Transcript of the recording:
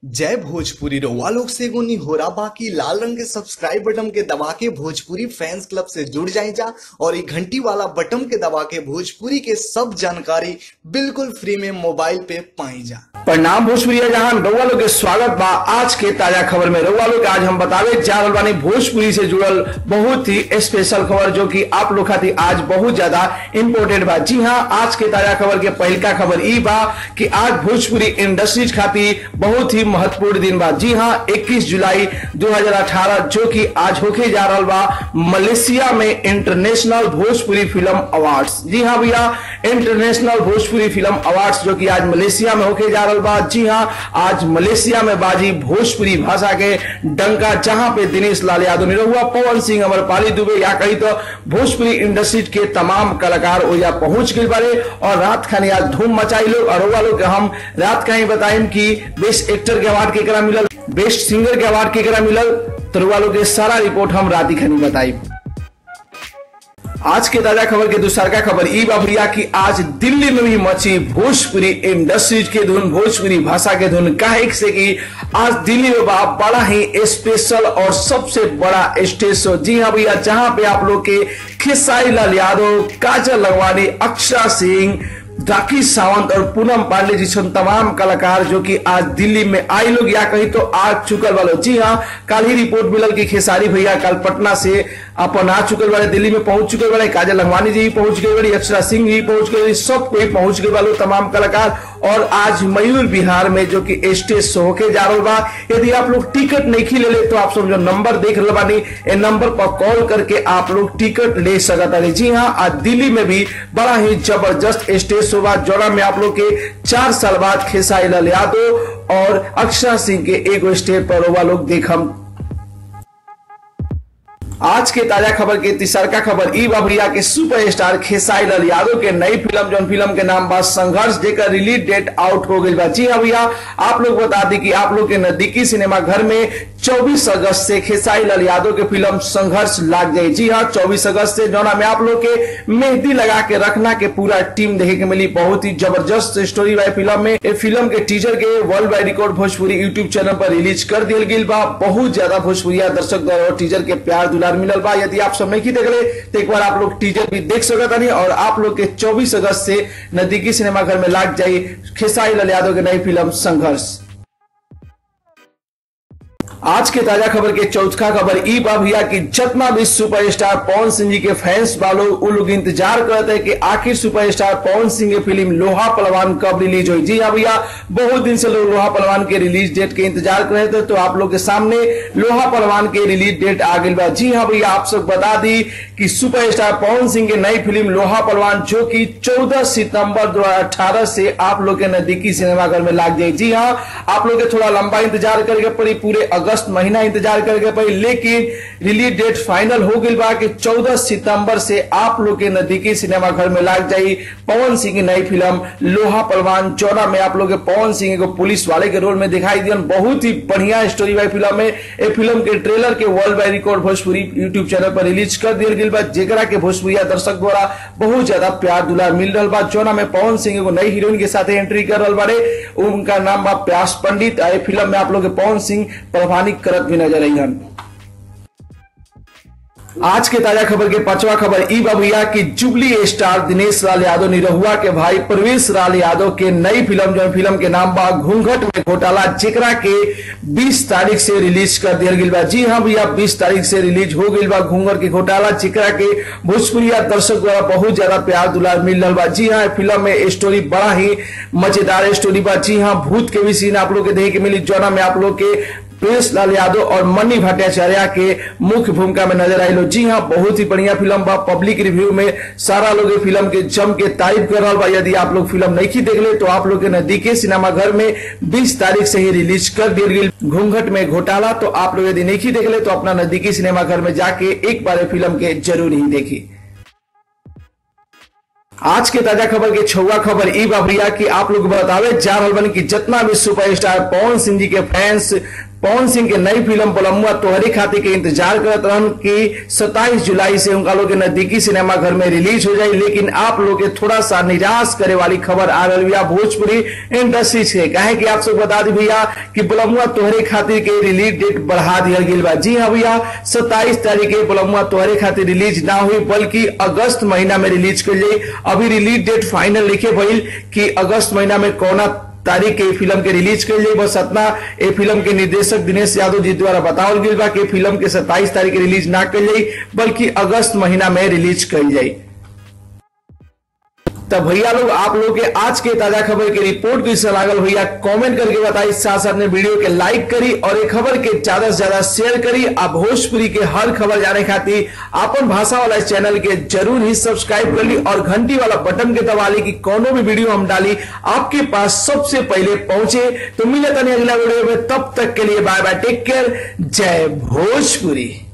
जय भोजपुरी रउआ लोग से एगो निहोरा बाकी लाल रंग के सब्सक्राइब बटन के दबा के भोजपुरी फैंस क्लब से जुड़ जाए जा और ये घंटी वाला बटन के दबा के भोजपुरी के सब जानकारी बिल्कुल फ्री में मोबाइल पे पाई जा प्रणाम भोजपुरी जहां रउआ लोग के स्वागत बा आज के ताजा खबर में रउआ लोग के आज हम बतावे जा रहल बानी भोजपुरी से जुड़ल बहुत ही स्पेशल खबर जो कि आप लोग खातिर आज बहुत ज्यादा इंपोर्टेंट बा जी हाँ आज के ताजा खबर के पहलका खबर ई बा कि आज भोजपुरी इंडस्ट्रीज खातिर बहुत ही महत्वपूर्ण दिन बा जी हाँ 21 जुलाई 2018 जो कि आज होके जा रहा बा मलेशिया में इंटरनेशनल भोजपुरी फिल्म अवार्ड्स जी हाँ भैया इंटरनेशनल भोजपुरी फिल्म अवार्ड्स जो कि आज मलेशिया में होके जा रहा बा जी हाँ आज मलेशिया में बाजी भोजपुरी भाषा के डंका जहां पे दिनेश लाल यादव निरहुआ पवन सिंह अमरपाली दुबे या कही तो भोजपुरी इंडस्ट्री के तमाम कलाकार ओया पहुंच गए बारे और रात खानी आज धूम मचाई लोग और रउआ लोग के हम रात खानी बताइम कि बेस्ट एक्टर के अवार्ड केकरा मिलल बेस्ट सिंगर के अवार्ड केकरा मिलल तो रउआ लोग के सारा रिपोर्ट हम रात ही खानी बताई आज के ताजा खबर के दूसरा खबर ई बा भैया कि आज दिल्ली में भी मची भोजपुरी इंडस्ट्रीज के धुन भोजपुरी भाषा के धुन काहे से कि आज दिल्ली में बा बड़ा ही स्पेशल और सबसे बड़ा स्टेज शो जी हाँ भैया जहां पे आप लोग के खेसारी लाल यादव काजल लगवानी अक्षरा सिंह राखी सावंत और पूनम पांडे जी सन तमाम कलाकार जो कि आज दिल्ली में आई लोग या कहीं तो आ चुकल वाले जी हाँ कल ही रिपोर्ट मिलल कि खेसारी भैया कल पटना से अपन आ चुकल वाले दिल्ली में पहुंच चुके वाले काजल लंगवानी जी भी पहुंच गए वाली अक्षरा सिंह जी पहुंच गए सब कोई पहुंच गए वाले तमाम कलाकार और आज मयूर बिहार में जो कि स्टेज शो होके जा रहा बा यदि आप लोग टिकट नहीं ले ले तो आप सब जो नंबर देख रहे बानी ये नंबर पर कॉल करके आप लोग टिकट ले सकता है जी हाँ आज दिल्ली में भी बड़ा ही जबरदस्त स्टेज शो बा जोड़ा में आप लोग के चार साल बाद खेसारी लाल यादव और अक्षरा सिंह के एक स्टेज पर रउआ लोग देखम आज के ताजा खबर के तीसरका खबर ई बाबरिया के सुपरस्टार खेसारी लाल यादव के नई फिल्म जौन फिल्म के नाम बा संघर्ष जेकर रिलीज डेट आउट हो गई बा जी हाँ भैया आप लोग बता दी कि आप लोग के नजदीकी सिनेमा घर में 24 अगस्त से खेसारी लाल यादव के फिल्म संघर्ष लाग जाए जी हाँ 24 अगस्त से जौना में आप लोग के मेहंदी लगा के रखना के पूरा टीम देखे के मिली बहुत ही जबरदस्त स्टोरी वाली फिल्म में ये फिल्म के टीजर के world wide record Bhojpuri YouTube channel पर रिलीज कर दिया गई बा बहुत ज्यादा भोजपुरिया दर्शक द्वारा टीजर के प्यार दुलार मिलल बा यदि आप सब नहीं देख ले तो एक बार आप लोग टीजर भी देख सकता नहीं और आप लोग के 24 अगस्त से नजदीकी सिनेमा घर में लाग जाए खेसारी लाल यादव की नई फिल्म संघर्ष आज के ताजा खबर के चौथा खबर ई बा भैया कि जितना भी सुपरस्टार पवन सिंह जी के फैंस वालों वो लोग इंतजार करते हैं कि आखिर सुपरस्टार पवन सिंह की फिल्म लोहा पलवान कब रिलीज हुई जी हाँ भैया बहुत दिन से लोग लोहा पलवान के रिलीज डेट के इंतजार कर रहे थे तो आप लोग के सामने लोहा पलवान के रिलीज डेट आ गई बा जी हाँ भैया आप सब बता दी कि सुपरस्टार पवन सिंह की नई फिल्म लोहा पलवान जो कि चौदह सितंबर दो से आप लोग के नजदीकी सिनेमाघर में लाग जाए जी हाँ आप लोग के थोड़ा लंबा इंतजार करके पड़ी पूरे अगस्त महीना इंतजार करके पड़ी लेकिन रिलीज डेट फाइनल हो गई बा कि 14 सितंबर से आप लोग के नजदीकी सिनेमा घर में लाग जाई पवन सिंह की नई फिल्म लोहा पलवान चौरा में आप लोग के पवन सिंह को पुलिस वाले के रोल में दिखाई दिया बहुत ही बढ़िया स्टोरी वाली फिल्म में ये फिल्म के ट्रेलर के world wide record Bhojpuri YouTube channel पर रिलीज कर दिया गई बा जेकरा के भोजपुरिया दर्शक द्वारा बहुत ज्यादा प्यार दुलार मिल रहा बा चौना में पवन सिंह को नई हीरोइन के साथ एंट्री कर रहा बारे उनका नाम बा प्यास पंडित ये फिल्म में आप लोग के पवन सिंह प्रभानी करत भी नजर आई आज के ताजा खबर के पांचवा खबर ई बा भैया कि जुबली स्टार दिनेश लाल यादव निरहुआ के भाई प्रवेश लाल यादव के नई फिल्म जो फिल्म के नाम बा घूंघट में घोटाला जेकरा के 20 तारीख से रिलीज कर दिया गई बा जी हाँ भैया 20 तारीख से रिलीज हो गई बा घूंघट के घोटाला जेकरा के भोजपुरिया दर्शक द्वारा बहुत ज्यादा प्यार दुलार मिल रहा बा जी हाँ फिल्म में स्टोरी बड़ा ही मजेदार स्टोरी बा जी हाँ भूत के भी सीन आप लोग के देखे के मिली जोना में आप लोग के प्रिंस लाल यादव और मनी भट्टाचार्य के मुख्य भूमिका में नजर आई लो जी हाँ बहुत ही बढ़िया फिल्म बा पब्लिक रिव्यू में सारा लोग फिल्म के जम के तारीफ कर रहा बा यदि आप लोग फिल्म नहीं देख ले तो आप लोग के नजदीकी सिनेमा घर में 20 तारीख से ही रिलीज कर दी गई घूंघट में घोटाला तो आप लोग यदि नहीं देख ले तो अपना नजदीकी सिनेमा घर में जाके एक बार फिल्म के जरूर ही देखी आज के ताजा खबर के छुआ खबर ई बाबरिया की आप लोग बतावे जा रहा बन कि जितना भी सुपरस्टार पवन सिंह जी के फैंस पवन सिंह के नई फिल्म पलमुआ तोहरी खातिर के इंतजार करत रहन कि 27 जुलाई से उनका लोग के नजदीकी सिनेमा घर में रिलीज हो जाए लेकिन आप लोग के थोड़ा सा निराश करे वाली खबर आ रही है भोजपुरी इंडस्ट्री से कहे कि आप सब बता दी भैया कि पलमुआ तोहरे खातिर के रिलीज डेट बढ़ा दिया गई बा जी हाँ भैया 27 तारीख के पलमुआ तोहरे खातिर रिलीज ना हुई बल्कि अगस्त महीना में रिलीज कर जाई अभी रिलीज डेट फाइनल लिखे भइल कि अगस्त महीना में कौना तारीख के फिल्म के रिलीज कर जाई बस इतना ए फिल्म के निर्देशक दिनेश यादव जी द्वारा बतावल गई बा कि फिल्म के 27 तारीख के रिलीज ना कर जाई बल्कि अगस्त महीना में रिलीज कर जाई तब भैया लोग आप लोग के आज के ताजा खबर की रिपोर्ट कैसे लागल भैया कमेंट करके बताई साथ साथ में वीडियो के लाइक करी और ये खबर के ज्यादा से ज्यादा शेयर करी आप भोजपुरी के हर खबर जाने खातिर अपन भाषा वाला इस चैनल के जरूर ही सब्सक्राइब कर ली और घंटी वाला बटन के दबा ली कि कोनो भी वीडियो हम डाली आपके पास सबसे पहले पहुंचे तो मिले तनी अगला वीडियो में तब तक के लिए बाय बाय टेक केयर जय भोजपुरी